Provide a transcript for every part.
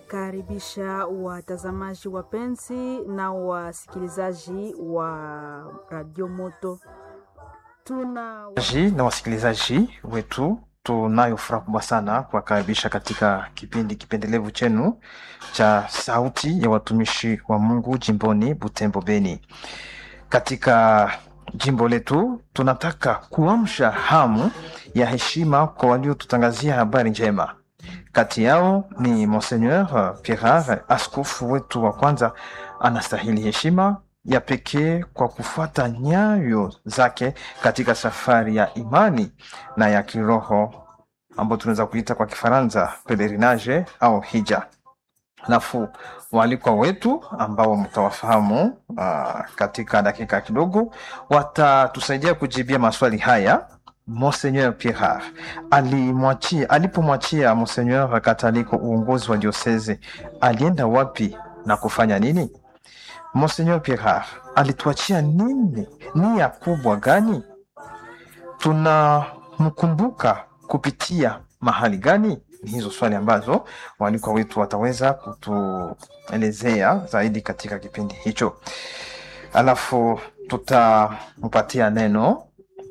Tunakaribisha watazamaji wapenzi na wasikilizaji wa Radio Moto. Tuna Ji na wasikilizaji wetu, tunayo furaha kubwa sana kuwakaribisha katika kipindi kipendelevu chenu cha Sauti ya Watumishi wa Mungu jimboni Butembo, Beni. Katika jimbo letu tunataka kuamsha hamu ya heshima kwa waliotutangazia habari njema. Kati yao ni Monseigneur Pierre, askofu wetu wa kwanza, anastahili heshima ya pekee kwa kufuata nyayo zake katika safari ya imani na ya kiroho ambayo tunaweza kuita kwa Kifaransa pelerinage au hija. Alafu waalikwa wetu ambao mtawafahamu uh, katika dakika kidogo watatusaidia kujibia maswali haya. Monseigneur Pierre alimwachia alipomwachia Monseigneur Kataliko uongozi wa dioseze alienda wapi na kufanya nini? Monseigneur Pierre alituachia nini, nia kubwa gani? Tunamkumbuka kupitia mahali gani? Ni hizo swali ambazo waalikwa wetu wataweza kutuelezea zaidi katika kipindi hicho, alafu tutampatia neno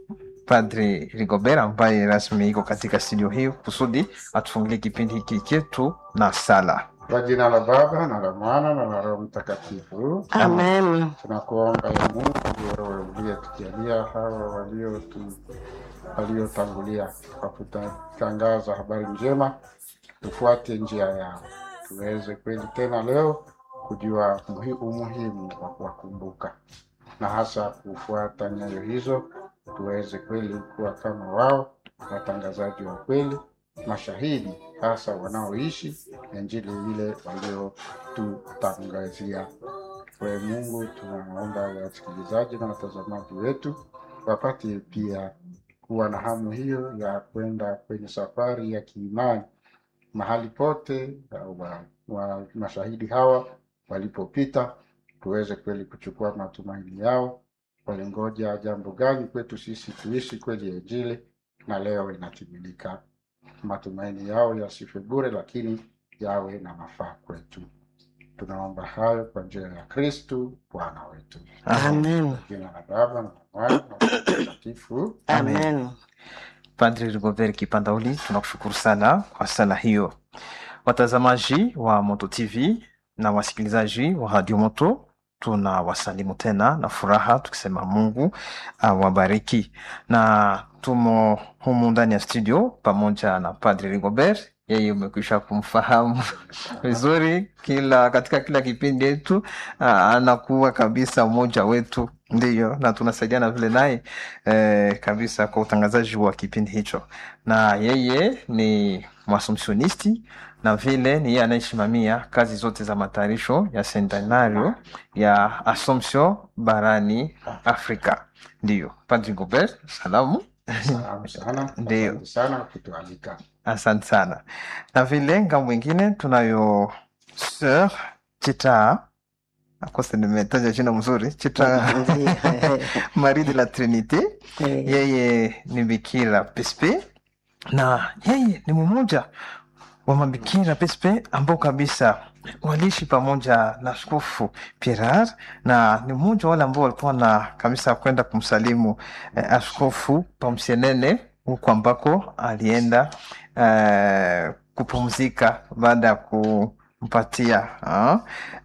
Padri Rigobert ambaye rasmi iko katika studio hii kusudi atufungulie kipindi hiki chetu na sala. Kwa jina la Baba na la Mwana na la Roho Mtakatifu. Amen. Tunakuomba ya Mungu wewe uliyetujalia hawa waliotu waliotangulia kwa kutangaza habari njema, tufuate njia yao, tuweze kweli tena leo kujua muhi- umuhimu wa kuwakumbuka na hasa kufuata nyayo hizo, tuweze kweli kuwa kama wao, watangazaji wa kweli, mashahidi hasa wanaoishi Injili ile waliotutangazia. Kwa Mungu tunaomba wasikilizaji na watazamaji wetu wapate pia kuwa na hamu hiyo ya kwenda kwenye safari ya kiimani mahali pote wa, wa mashahidi hawa walipopita, tuweze kweli kuchukua matumaini yao. Walingoja jambo gani kwetu sisi tuishi kweli Injili, na leo inatimilika. Matumaini yao yasife bure, lakini yawe na mafaa kwetu. Tunaomba hayo kwa njia ya Kristu Bwana wetu. Amen. Jina la Baba na la Mwana na la Roho Mtakatifu. Amen. Padri Rigobert Kipandauli, tunakushukuru sana kwa sala hiyo. Watazamaji wa Moto TV na wasikilizaji wa Radio Moto, tuna wasalimu tena na furaha tukisema Mungu awabariki, na tumo humu ndani ya studio pamoja na Padri Rigobert. Yeye umekwisha kumfahamu vizuri, kila katika kila kipindi yetu ah, anakuwa kabisa mmoja wetu, ndiyo, na tunasaidiana vile naye eh, kabisa kwa utangazaji wa kipindi hicho, na yeye ni mwasomsionisti na vile ni yeye anayesimamia kazi zote za matayarisho ya sentenario ya Assumption barani Afrika. Ndiyo, Padri Gobert, salamu. Salamu sana, Ndiyo. asante sana kutualika. Asante sana. Na vile ngambo mwingine tunayo Sir Chita, akose nimetaja jina mzuri, Chita Marie de la Trinite. Eh, Yeye ni bikira pespe na yeye ni mmoja wa mabikira pespe ambao kabisa waliishi pamoja na Askofu Pierre na ni mmoja wale ambao walikuwa na kabisa kwenda kumsalimu eh, askofu Pamsienene huku ambako alienda eh, kupumzika baada ya kumpatia ah,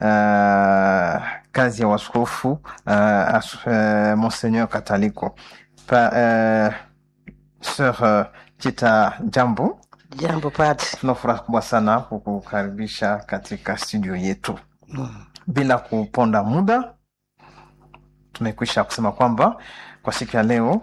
eh, kazi ya waskofu eh, as, eh, Monseigneur Kataliko pa, eh, Sir eh, Chita, jambo. Jambo padri. Tuna furaha kubwa sana kukukaribisha katika studio yetu. Mm. Bila kuponda muda, tumekwisha kusema kwamba kwa siku ya leo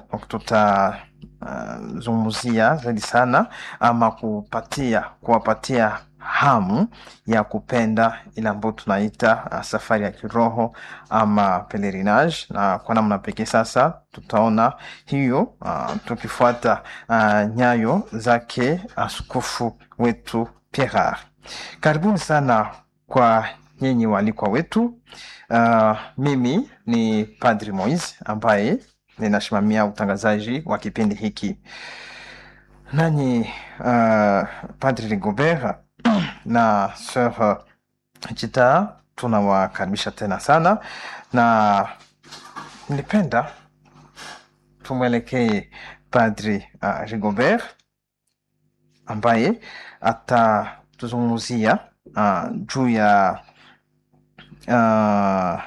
tutazungumzia zaidi sana ama kupatia kuwapatia hamu ya kupenda ile ambayo tunaita uh, safari ya kiroho ama pelerinage, na kwa namna pekee sasa tutaona hiyo uh, tukifuata uh, nyayo zake askofu wetu Pierre. Karibuni sana kwa nyinyi waalikwa wetu. Uh, mimi ni Padri Moise ambaye ninasimamia utangazaji wa kipindi hiki. Nanyi uh, Padri Rigobert na Sir Chita, tunawakaribisha tena sana, na nilipenda tumwelekee Padri uh, Rigobert ambaye atatuzungumzia uh, juu ya uh,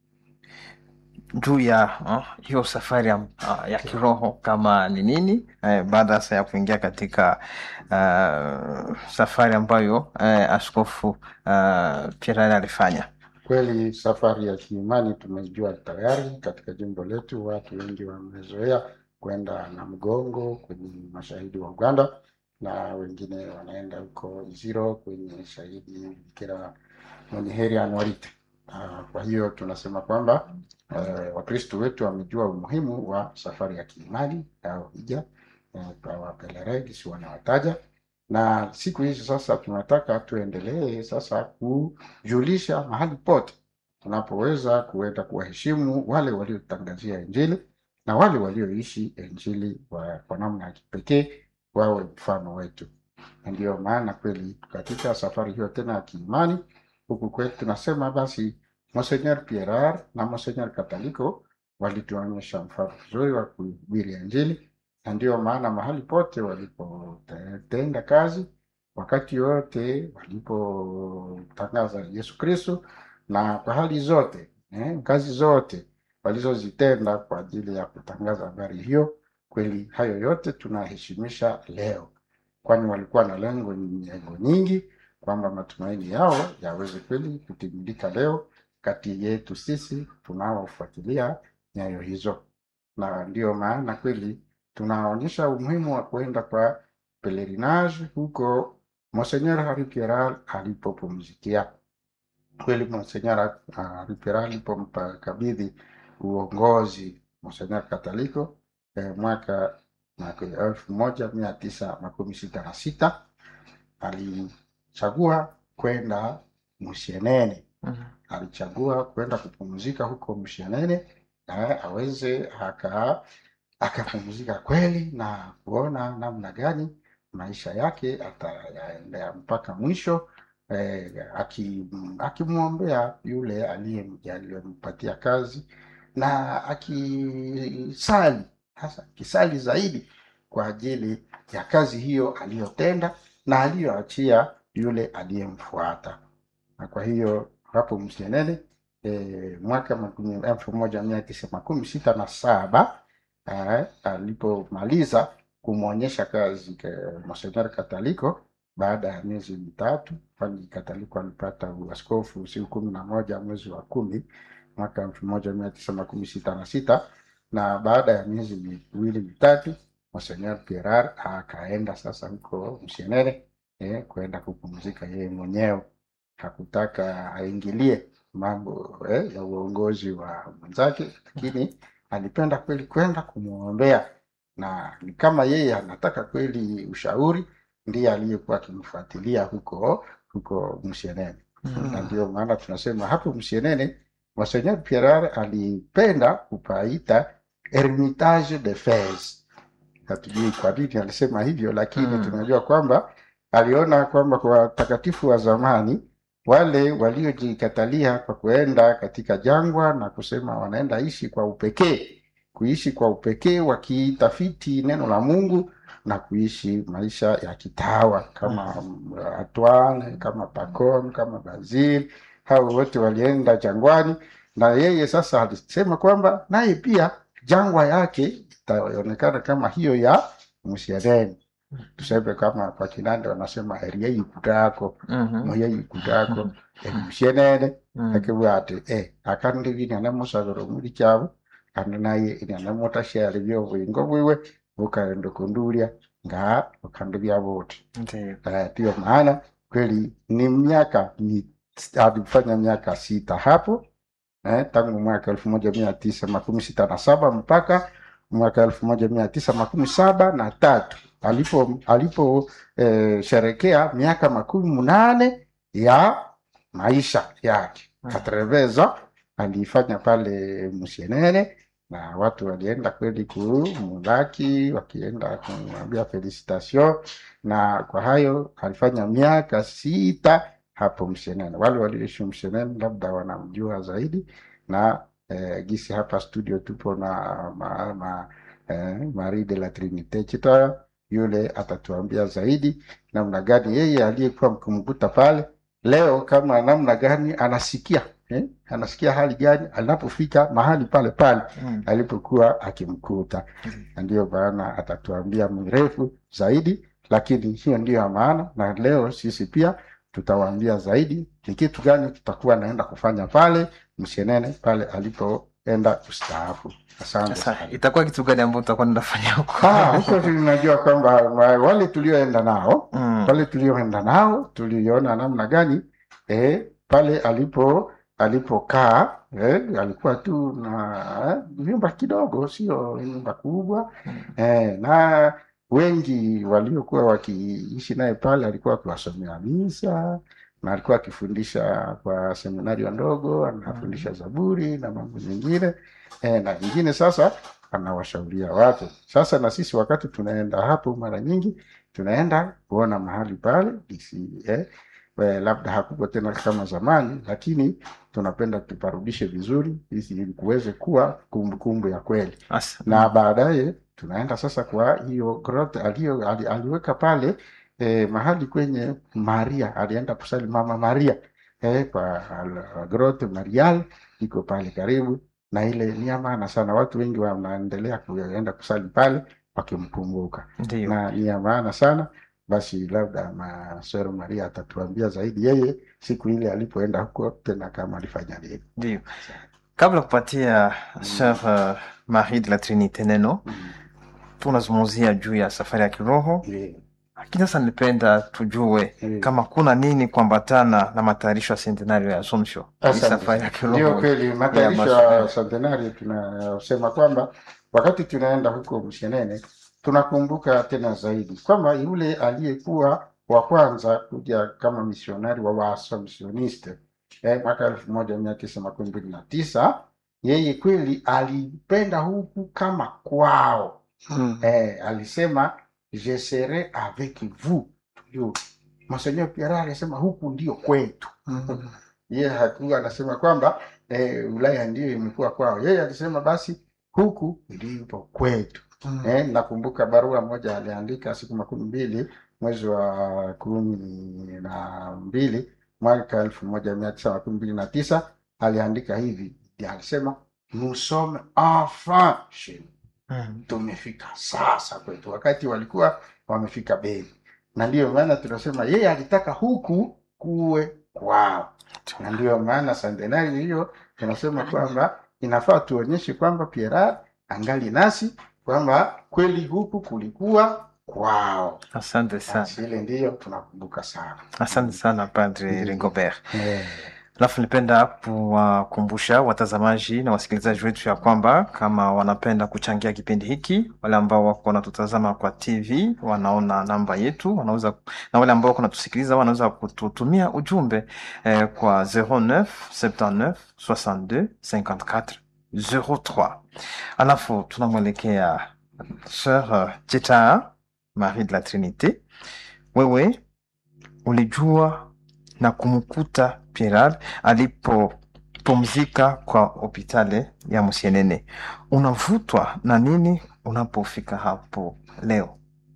juu ya uh, hiyo safari ya, uh, ya kiroho kama ni nini eh, baada sasa ya kuingia katika uh, safari ambayo uh, askofu uh, Pierre alifanya. Kweli safari ya kiimani tumejua tayari katika jimbo letu, watu wengi wamezoea kwenda na mgongo kwenye mashahidi wa Uganda na wengine wanaenda huko Iziro kwenye shahidi Bikira mwenye heri Anuarite. Ah, Kwa hiyo tunasema kwamba eh, Wakristo wetu wamejua umuhimu wa safari ya kiimani au hija eh, kwa wapeleregi si wanawataja, na siku hizi sasa tunataka tuendelee sasa kujulisha mahali pote tunapoweza kuenda kuwaheshimu wale waliotangazia Injili na wale walioishi Injili wa- kwa namna ya kipekee wawe mfano wetu. Na ndiyo maana kweli katika safari hiyo tena ya kiimani huku kwetu tunasema basi Monsenor Pierar na Monsenor Kataliko walituonyesha mfano mzuri wa kuhubiri Injili, na ndiyo maana mahali pote walipotenda kazi, wakati wote walipotangaza Yesu Kristo, na kwa hali zote eh, kazi zote walizozitenda kwa ajili ya kutangaza habari hiyo, kweli hayo yote tunaheshimisha leo, kwani walikuwa na lengo lengo nyingi kwamba matumaini yao yaweze kweli kutimilika leo kati yetu sisi tunaofuatilia nyayo hizo, na ndiyo maana kweli tunaonyesha umuhimu wa kuenda kwa pelerinage huko Monsenor Hari Pierral alipopumzikia. Kweli Monsenor Hari Pierral alipomkabidhi uongozi Monsenor Kataliko eh, mwaka mwaka elfu moja mia tisa makumi sita na sita alichagua kwenda Musienene alichagua kwenda kupumzika huko Mshenene na aweze aka akapumzika kweli na kuona namna gani maisha yake atayaendea mpaka mwisho eh, aki- akimwombea yule aliye- aliyempatia kazi na akisali hasa akisali zaidi kwa ajili ya kazi hiyo aliyotenda na aliyoachia yule aliyemfuata na kwa hiyo hapo Msienene e, mwaka makumi- elfu moja mia tisa makumi sita na saba eh, alipomaliza kumwonyesha kazi ke- Monsenor Kataliko baada ya miezi mitatu, kwani Kataliko alipata uaskofu siku kumi na moja mwezi wa kumi mwaka elfu moja mia tisa makumi sita na sita na baada ya miezi miwili mitatu Monsenor Pierar akaenda sasa huko Msienene eh, kwenda kupumzika yeye mwenyewe hakutaka aingilie mambo eh, ya uongozi wa mwenzake, lakini alipenda kweli kwenda kumwombea, na ni kama yeye anataka kweli ushauri, ndiye aliyekuwa akimfuatilia huko huko Msienene na ndio maana tunasema hapo Msienene Monseigneur Pierre alipenda kupaita Hermitage de Fez. Hatujui kwa nini alisema hivyo, lakini Mm. tunajua kwamba aliona kwamba kwa watakatifu wa zamani wale waliojikatalia kwa kuenda katika jangwa na kusema wanaenda ishi kwa upekee, kuishi kwa upekee wakitafiti neno la Mungu na kuishi maisha ya kitawa kama mm. Antoine, kama Pacome, kama Basil, hao wote walienda jangwani, na yeye sasa alisema kwamba naye pia jangwa yake itaonekana kama hiyo ya Msienene. Tuseme kama kwa Kinande wanasema heri yei kutako Mhm. moyei kutako Msienene Mm. akivuga ati eh akandi vini musabiro muri kyabo kandi naye ini mutashyari byobwingo bwiwe bukaenda kundulia nga ukandi byabote Ndiyo. Eh, ndiyo maana kweli ni miaka ni alifanya miaka sita hapo eh, tangu mwaka elfu moja mia tisa makumi sita na saba mpaka mwaka elfu moja mia tisa makumi saba na tatu alipo alipo eh, sherekea miaka makumi munane ya maisha yake Mm. Katreveza aliifanya pale Musienene na watu walienda kweli kumlaki wakienda kumwambia felicitation na kwa hayo alifanya miaka sita hapo mshenene wale walioishi mshenene labda wanamjua zaidi na eh, gisi hapa studio tupo na ma, ma, eh, Marie de la Trinite Chitoya yule atatuambia zaidi namna gani yeye aliyekuwa mkumkuta pale leo kama namna gani anasikia eh? anasikia hali gani anapofika mahali pale pale Mm. alipokuwa akimkuta na ndiyo maana atatuambia mrefu zaidi lakini hiyo ndiyo ya maana na leo sisi pia tutawaambia zaidi ni kitu gani tutakuwa naenda kufanya pale mshenene pale alipoenda kustaafu asante Sasa sana. itakuwa kitu gani ambao tutakuwa tunafanya huko? Ah, huko tunajua kwamba wa- wale tulioenda nao Mm. pale tulioenda nao tuliona namna gani eh, pale alipo alipokaa eh, alikuwa tu na eh, vyumba kidogo sio nyumba kubwa eh, na wengi waliokuwa wakiishi naye pale alikuwa akiwasomea misa na alikuwa akifundisha kwa seminario ndogo anafundisha zaburi na mambo mengine eh, na ingine sasa anawashauria watu sasa na sisi wakati tunaenda hapo mara nyingi tunaenda kuona mahali pale isi, eh, eh, labda hakuko tena kama zamani lakini tunapenda tuparudishe vizuri ili kuweze kuwa kumbukumbu ya kweli Asa. na baadaye tunaenda sasa kwa hiyo grotte alio, ali, aliweka pale eh, mahali kwenye Maria alienda kusali mama Maria eh, kwa al- grotte Marial iko pale karibu na ile ni ya maana sana watu wengi wanaendelea kuenda kusali pale wakimkumbuka Ndio. na ni ya maana sana basi labda masero Maria atatuambia zaidi yeye siku ile alipoenda huko tena kama alifanya nini Ndio. Kabla kupatia Sœur uh, Marie de la Trinite neno, Mm. tunazungumzia juu ya safari ya kiroho, Ndiyo. lakini sasa nilipenda tujue Ndiyo. kama kuna nini kuambatana na matayarisho ya sentenario ya Assumption, hii Asante. safari ya Ndio kiroho. kweli, matayarisho mashujaa. ya centenario tunasema kwamba wakati tunaenda huko Mshenene tunakumbuka tena zaidi kwamba yule aliyekuwa wa kwanza kuja kama misionari wa Waassumptioniste eh, mwaka elfu moja mia tisa makumi mbili na tisa yeye kweli alipenda huku kama kwao Mm. eh, alisema je serai avec vous Yo, Monseigneur Pierre alisema huku ndio kwetu Mm. yeye hakuwa anasema kwamba eh, Ulaya ndiyo imekuwa kwao. Yeye alisema basi huku ndipo kwetu. Mm. Eh, nakumbuka barua moja aliandika siku makumi mbili mwezi wa kumi na mbili mwaka elfu moja mia tisa makumi mbili na tisa aliandika hivi, alisema nous sommes enfin chez nous Mm. tumefika sasa kwetu, wakati walikuwa wamefika Beni, na ndiyo maana tunasema yeye alitaka huku kuwe kwao, na ndiyo maana centenari hiyo tunasema kwamba inafaa tuonyeshe kwamba Pierre angali nasi kwamba kweli huku kulikuwa kwao. Asante sana, Basi ile ndiyo tunakumbuka sana asante sana Padre Mm. Rigobert. eh. Alafu nipenda kuwakumbusha watazamaji na wasikilizaji wetu ya kwamba kama wanapenda kuchangia kipindi hiki, wale ambao wako wanatutazama kwa TV wanaona namba yetu, wanaweza na wale ambao wako wanatusikiliza wanaweza kututumia ujumbe eh, kwa 09 79 62 54 03. Alafu tunamwelekea Sœur Jeta Marie de la Trinite, wewe ulijua na kumkuta Pierre alipopumzika kwa hopitali ya Musienene. Unavutwa na nini unapofika hapo leo?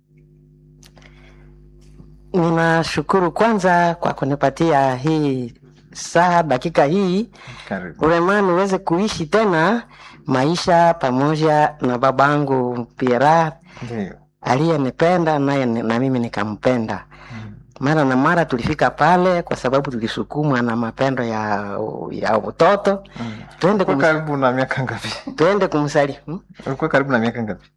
Ninashukuru kwanza kwa kunipatia hii saa dakika hii Karibu. urema niweze kuishi tena maisha pamoja na babangu Pierre Ndio. aliyenipenda naye ni- na mimi nikampenda. Mara na mara tulifika pale kwa sababu tulisukumwa na mapendo ya ya utoto, Mm. tuende Ulikuwa kumus, karibu na miaka ngapi? tuende kumsali hmm? Ulikuwa karibu na miaka ngapi?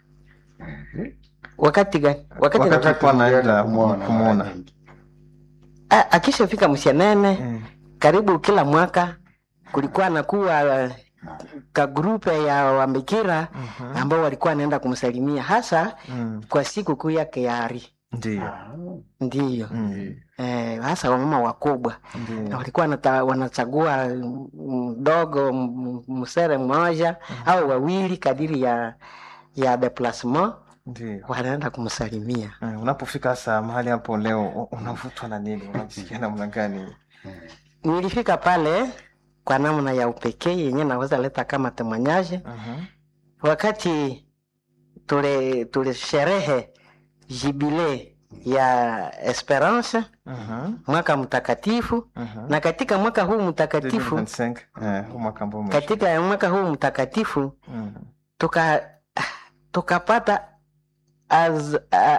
wakati gani? Wakati, Wakati- na, Tulikuwa naenda tulienda kumwona kumwona. mara nyingi. a, akishafika Msianene Mm. karibu kila mwaka kulikuwa nakuwa uh, ka grupe ya wambikira Mhm. ambao walikuwa wanaenda kumsalimia hasa Mm. kwa siku kuu yake ya Ari. Ndio. Ah, ndiyo Mm. eh, hasa wamama wakubwa na Ndio. walikuwa wanata, wanachagua mdogo m- msere mmoja au wawili kadiri ya ya deplasement Ndio. wanaenda kumsalimia Mm, Unapofika sasa mahali hapo leo u- unavutwa na nini? Unajisikia namna gani? nilifika pale kwa namna ya upekee yenye naweza leta kama temanyaje Mhm. wakati tule tulisherehe jibile ya esperance Mhm. mwaka mtakatifu Mhm. na katika mwaka huu mtakatifu 2025, eh, huu mwaka ambao umeisha. katika mwaka huu mtakatifu Mhm. tuka tukapata az, a,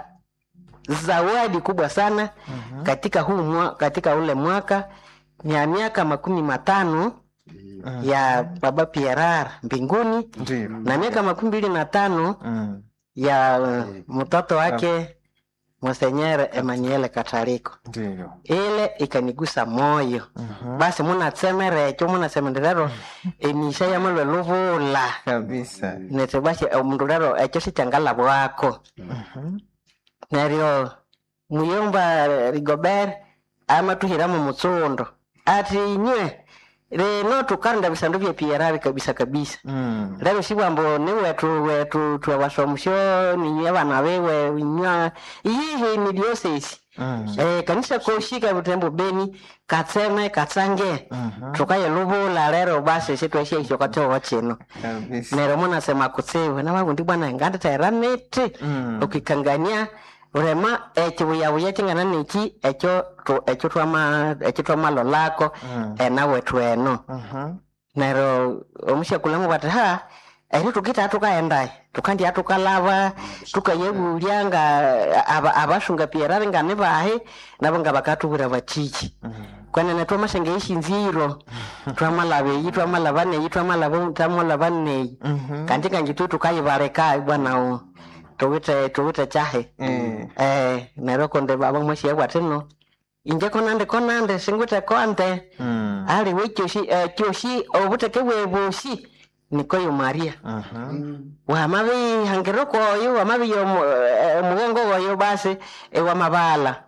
zawadi kubwa sana Mhm. katika huu mwa, katika ule mwaka ya miaka makumi matano ndio. Mhm. ya baba Pierre mbinguni Ndio. na miaka makumi mbili na tano Mm. ya uh, mtoto wake Monsenyer Emmanuel Kataliko. Ndio. Ile ikanigusa moyo Mhm. basi munatsemere ekyo munasemenderero emisha yamalwe luvula Kabisa. nete basi omundu lero ekyo sikyangalabwako Mhm. neryo muyomba rigobert amatuhiramu mutsundo ati inywe lino tukarunda bisandu bya PRR kabisa kabisa Mm. lero sibwambo ni wetu wetu twewasomusyo ninywe abana bewe inywa iyihi ni diocese Mm. eh, kanisa koshika butembo beni katseme katsange Mhm. tukaye luvula lero basi sitwesheisho katowo chino Kabisa. nero munasema kutsiwe nawagundi bwana nganditaira niti Mm. ukikangania urema ekibuyabuya kingana niki ekyo tu- ekyo twama ekyo twamalolako Mm. enawe tweno Mhm. nero omushakulamu bwati ha eri tukita tukaendaye tukandia tukalava tukayebulya nga aba- abasunga pierari nga nibahi nabo nga bakatubwira batiki Mhm. kwenene twamasenge ishinziro twamalava eyi twamalava neyi twamalava twamalava neyi Mhm. kanti kanji tu tukayibareka bwanao tuwite tuwite chahe Eh. eh nero konde baba mweshi bwatino inje konande konande singwite konde Mm. ali wekyoshi eh, kyoshi obuteke bwebushi nikoyo maria Mhm. wamabi hangiro koyo wamabi omugongo goyo basi ewamabala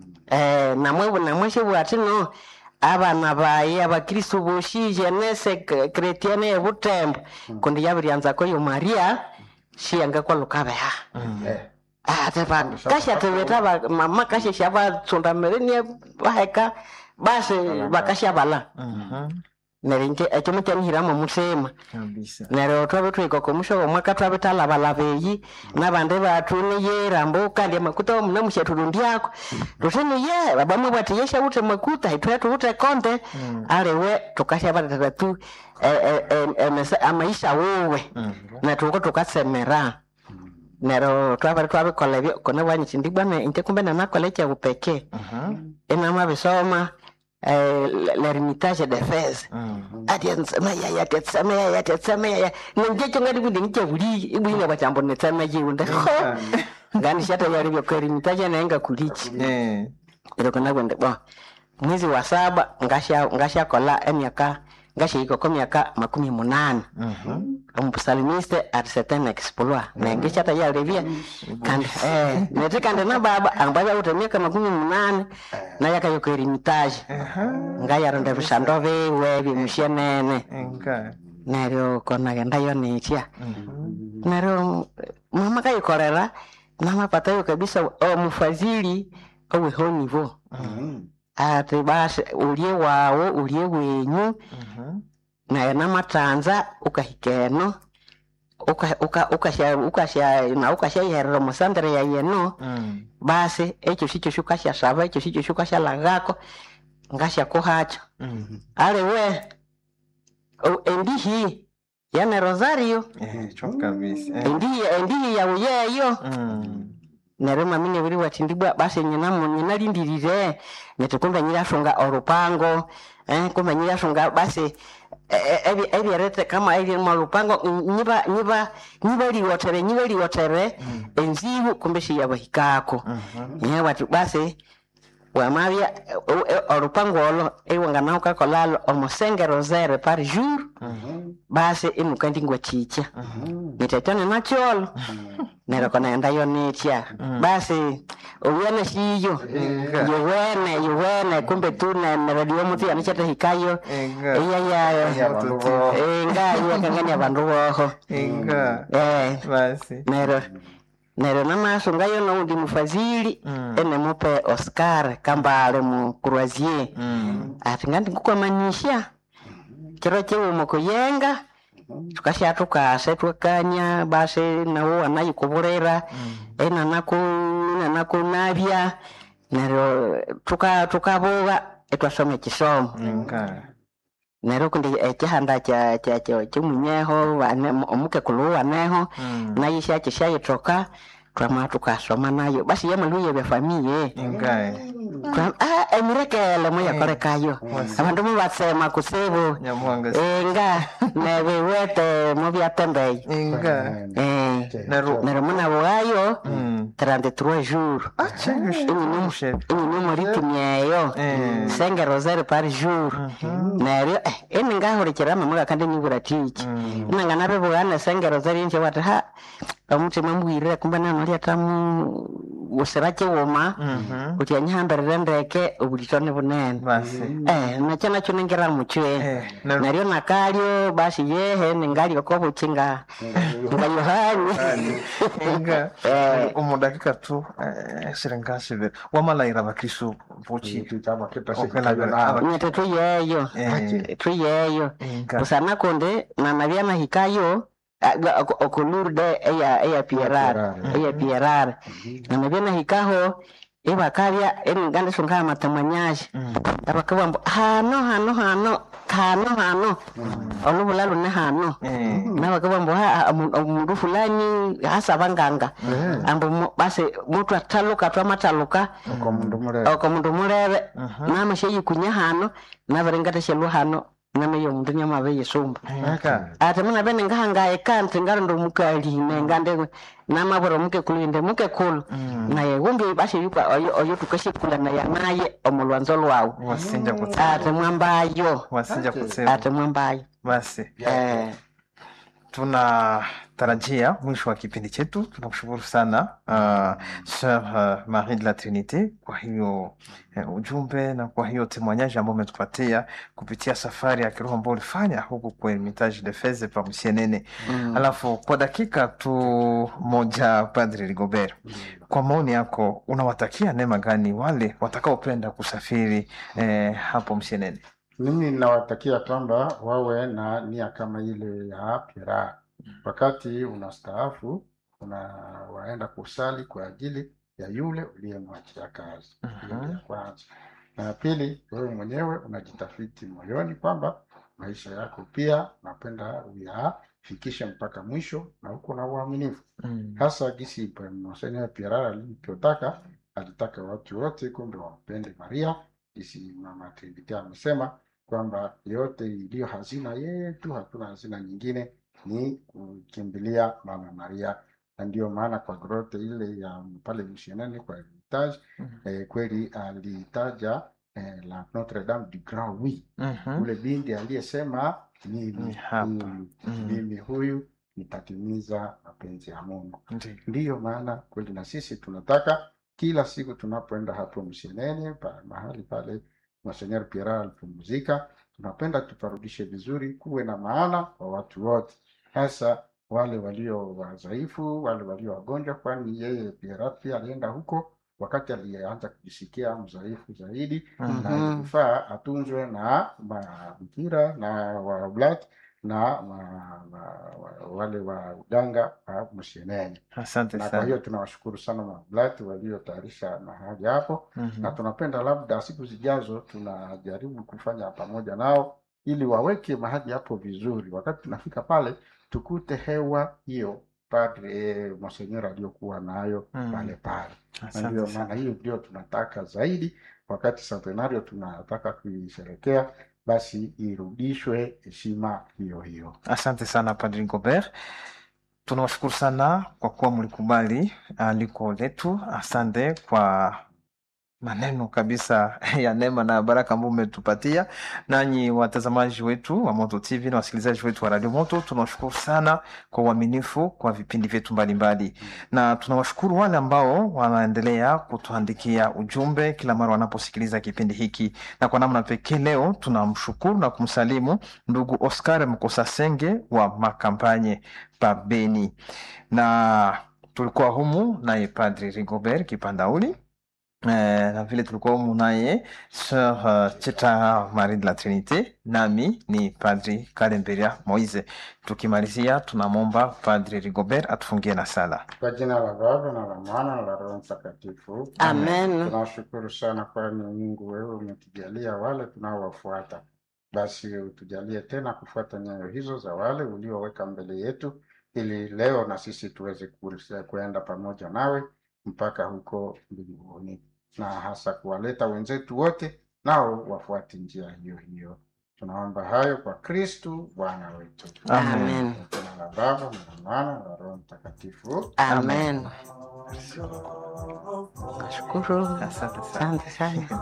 eh, namwe namweshe bwatino abana baye abakristu boshi jenese kretiane ebutembo kundi yabiryanza koyo maria shiyanga kwalukabeha Mm. Eh, ateva kashateveta ba- mama kashesha batsondamerenie baheka basi bakashabala Mhm. nerinje ekyo mukyanihiramo mutima Kabisa. neryo twabe twika komusho omwaka twabe talabalaba eyi nabandi batu niyera mbu kandi amakuta omuna mushatulundyako tutini ye babamwe bwati yesha ute makuta itwe tuute konde Mm. aliwe tukashabatatata tu eh, eh, eh, emese- amaisha wuwe Mhm. netuko tukasemera neryo twabere twabikola ebyo kone bwanyiti ndi bwana inte kumbe nanakola ekyabupeke Mhm. inamabisoma eh, l'ermitage de fez Mm. ati nsema yaya ati tsema yaya ati tsema yaya nje chonga ndi ndi buli ibwina bachambo ne tsema jiunde ho ngani shata yari byo kweri mitaje na enga kulichi Eh. ilo kana gwende bo mwezi wa saba ngasha ngasha kola emyaka ngasha iko kwa miaka makumi munane Mhm. omusalimiste at certain exploit na ngisha ta yari bia kandi eh nete kandi na baba ambaya uta miaka makumi munane na yaka yo kweri mitaje Aha. ngayaronda bishando biwe bimushenene Enga. neryo konagenda yo nitia Mhm. neryo mama kayikorera namapatayo kabisa omufadhili owehonivo ati basi ulye wawo ulye wenyu Mhm. naye namatanza ukahikeno uka- uka- ukasha ukasha na ukashayerera musandere yayeno Mm. basi ekyo sikyo shukashasaba ekyo sikyo shukashalagako ngashakuhacho Mhm. aliwe o- endihi yane rosario Eh, cho kabisa. Eh. endihi endihi yawuyeyo Mm. neryo mamine buri wati ndibwa basi nyinamu nyinalindirire neti kumbe nyirasunga orupango eh, kumbe nyirasunga basi eh, ebi- ebyerete kama eri mu rupango mm, nyiba nyiba nyiba liwotere nyiba liwotere enzibu kumbe shiyabahikako Mhm. nye wati basi wamabya eh, eh, orupango olo iwanganaho kakolalo omusenge rosere par jour Mhm. basi inukandingwa chicha Mhm. nitetane nakyolo neryo konaendayo nitya Mm. basi uwene shiyo Inga. yuwene yuwene kumbe tu ne- neredio mutu yanichatahikayo Inga. iyayayo Abantu bo- inga iyakangania bandu boho Inga. eh Basi. neryo neryo namasungayo noundi mufadhili Mm. enemupe oscar kambale mu croisier Mm. ati ngandi ngukwamanisha kiro chiumo kuyenga tukasha tukase twekanya basi nawo wanayikuburira enanaku nanakunabya neryo tuka tukabuga etwasoma ekisomo Inga. neryo kundi ekihanda kya- kya- kya- kyomunyeho wane- omukekulu waneho Mm. nayo syakishayitoka twama tukasoma nayo basi yamaluye byafamiye Inga. Twa- ah, emirekele muyakolekayo abandu mubatsema kusibu Nyamuhanga. inga nebiwete mubyatembeye Inga. Eh, Neryo- neryo munabuwayo Mm. 33 jours Ache. Mushe. inyini muritimi eyo Eh. senge rosari par jour neryo eh, ini ngahurikira mamuga kandi nyibura tiki Mm. inanga nabibugane senge rosari nje wati ha omutima mbwirire kumbe nano lyatamu gusira kiwuma Mhm. kuti anyihambirire ndeke obulito ni bunene Basi. eh, nakyo nakyo ningira muchwe Eh, neryo- naryo nakalyo basi yehe ningalyoko buki nga nga yohani Inga. Eh. Omu dakika tu eh, shiringa shibiri wamalayira abakristu buki Ikintu cyaba Okwelabira kitashikira nawe nyete tuyeyo Eh. tuyeyo Inga. busana kundi nanabya nahikayo ah, ga- oku- okulurde eya eya pierar Pierar. eya pierar nanabya nahikaho ibakabya eningandisunga amatamwanyaji Mm. abakabwa mbu hano hano hano hano hano olubula lune hano Eh. nabakabwa mbu ha- omu- omundu fulani hasaba nganga ambu mu- basi mutu ataluka twamataluka uko mundu murebe oko mundu mulebe namasheyikunya hano nabiringateshelwa hano nameyo omundu nyamabe yesumba Inga. ati muna bene ngahangaye kanti ngalindo mukaline ngande namabura omukekulu inde mukekulu naye wumbi basi yuka oyo oyo tukashikula naye naye omulwanzo lwawu wasinja kutsema ati mwambayo wasinja kutsema ati mwambayo basi eh tunatarajia mwisho wa kipindi chetu tunakushukuru sana uh, Sir uh, Marie de la Trinite kwa hiyo uh, ujumbe na kwa hiyo temwanyaji ambao umetupatia kupitia safari ya kiroho ambao ulifanya huku kwa Hermitage de Feze pa Msienene. Mm. Alafu kwa dakika tu moja, Padre Rigobert, kwa maoni yako unawatakia neema gani wale watakaopenda kusafiri eh, hapo Msienene? mimi nawatakia kwamba wawe na nia kama ile ya Pira. Wakati unastaafu unawaenda kusali kwa ajili ya yule uliyemwachia kazi. Hiyo Mhm. ya kwanza. Na ya pili, wewe mwenyewe unajitafiti moyoni kwamba maisha yako pia napenda uyafikishe mpaka mwisho na huko na uaminifu Mm. hasa gisi Monsenor Pierre alivyotaka, alitaka watu wote kumbe wampende Maria, gisi Mama Trinity amesema kwamba yote iliyo hazina yetu, hatuna hazina nyingine, ni kukimbilia Mama Maria, na ndiyo maana kwa grote ile ya pale Mshenani kwa Hermitage Mhm. eh, kweli alitaja eh, la Notre Dame du Grand Oui, Mhm. ule binti aliyesema Ni mimi hapa. huyu, Mhm. mimi huyu nitatimiza mapenzi ya Mungu. Ndiyo. Ndiyo maana kweli na sisi tunataka kila siku tunapoenda hapo Mshenene pa, mahali pale Monsenor Pierre alipumzika, tunapenda tuparudishe vizuri, kuwe na maana kwa watu wote, hasa wale walio wadhaifu, wale walio wagonjwa, kwani yeye Pierre pia alienda huko wakati alianza kujisikia mdhaifu zaidi, Mhm. na Mhm. ilifaa atunzwe na mabikira na waoblati na ma, ma, wa- wale wa uganga wa Mshenene Asante na kwa hiyo sana. tunawashukuru sana mablati waliotayarisha mahali hapo, Mhm. na tunapenda labda siku zijazo tunajaribu kufanya pamoja nao ili waweke mahali hapo vizuri. Wakati tunafika pale tukute hewa hiyo padre eh, monsenyori aliyokuwa nayo Mm. pale pale, na Asante ndio sana. maana hiyo ndio tunataka zaidi. Wakati centenario tunataka kuisherekea, basi irudishwe heshima hiyo hiyo. Asante sana Padri Gobert, tunawashukuru sana kwa kuwa mlikubali aliko letu. Asante kwa maneno kabisa ya neema na baraka ambao umetupatia nanyi watazamaji wetu wa moto tv na wasikilizaji wetu wa radio moto tunawashukuru sana kwa uaminifu kwa vipindi vyetu mbalimbali na tunawashukuru wale ambao wanaendelea kutuandikia ujumbe kila mara wanaposikiliza kipindi hiki na kwa namna pekee leo tunamshukuru na kumsalimu ndugu oscar mkosasenge wa makampanye pa beni na tulikuwa humu naye padri rigobert kipandauli Eh, na vile tulikuwa humu naye Sir uh, Cheta Marie de la Trinite, nami ni Padri Kalemberia Moise. Tukimalizia tunamwomba Padri Rigobert atufungie na sala. Kwa jina la Baba na la Mwana na la Roho Mtakatifu. amen Tunashukuru sana kwani Mungu wewe umetujalia wale tunaowafuata, basi utujalie tena kufuata nyayo hizo za wale ulioweka mbele yetu, ili leo na sisi tuweze ku- kuenda pamoja nawe mpaka huko mbinguni, na hasa kuwaleta wenzetu wote nao wafuate njia hiyo hiyo. Tunaomba hayo kwa Kristu Bwana wetu. Amen. amen Kwa jina la Baba na la Mwana na la Roho Mtakatifu. amen nashukuru Asante sana. asante sana